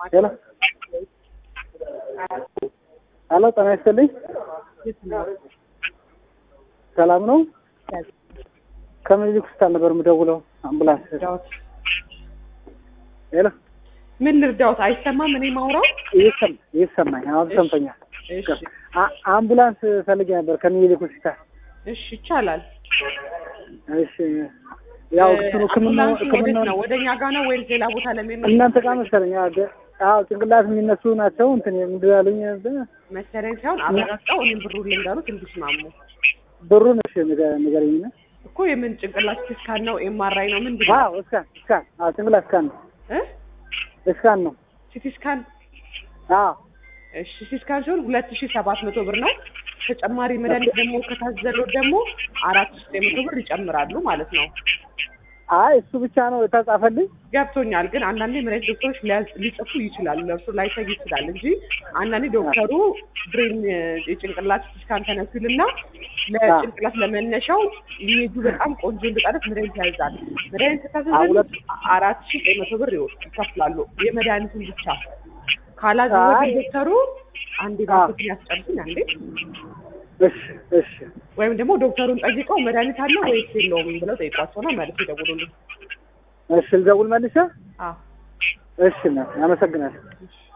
ሄሎ ሄሎ፣ ጤና ይስጥልኝ። ሰላም ነው? ከምኒልክ ሆስፒታል ነበር የምደውለው። አምቡላንስ። ሄሎ፣ ምን ልርዳዎት? አይሰማም? እኔ ማውራው እየሰማ እየሰማኝ፣ አሁን ሰምተኛል። እሺ፣ አ- አምቡላንስ ፈልጌ ነበር ከምኒልክ ሆስፒታል። እሺ፣ ይቻላል። እሺ፣ ያው እንትኑ ሕክምና አምቡላንሱ ወዴት ሕክምና ነው? ወደኛ ጋር ነው ወይስ ሌላ ቦታ ለሚሄድ ነው? እናንተ ጋር መሰለኝ። አዎ፣ ገ- አዎ፣ ጭንቅላት የሚነሱ ናቸው። እንትን ምንድን ያሉኝ መሰለኝ ሳይሆን አረጋግጠው እኔም ብሩ ልንገሩት እንዲስማሙ ብሩን። እሺ፣ ንገ- ንገረኝና። እኮ የምን ጭንቅላት ስካን ነው ኤምአርአይ ነው ምንድን ነው አዎ፣ እስካን እስካን። አዎ፣ ጭንቅላት እስካን ነው እ እስካን ነው። ሲቲ ስካን አዎ እሺ ሲቲ ስካን ሲሆን ሁለት ሺ ሰባት መቶ ብር ነው። ተጨማሪ መድኃኒት ደግሞ ከታዘለው ደግሞ አራት ሺ ዘጠኝ መቶ ብር ይጨምራሉ ማለት ነው። አይ እሱ ብቻ ነው የተጻፈልኝ። ገብቶኛል። ግን አንዳንዴ መድኃኒት ዶክተሮች ሊያዝ- ሊጽፉ ይችላሉ፣ ለእርሱ ላይሰግ ይችላል እንጂ አንዳንዴ ዶክተሩ ብሬን የጭንቅላት ስካን ተነሱልና ለጭንቅላት ለመነሻው ኢሜጁ በጣም ቆንጆ እንድጣለት መድኃኒት ያዛል። መድኃኒት ከታዘዘ ሁለት- አራት ሺ ዘጠኝ መቶ ብር ይወ- ይከፍላሉ የመድኃኒቱን ብቻ። ካላዘዘ አይ። ግን ዶክተሩ አንዴ ባክትን ያስጨርሱኝ አንዴ እሺ እሺ ወይም ደግሞ ዶክተሩን ጠይቀው መድኃኒት አለው ወይስ የለውም ብለው ጠይቋቸውና መልስ ይደውሉልኝ። እሺ ልደውል መልሼ። አዎ እሺ እናቴ አመሰግናለሁ።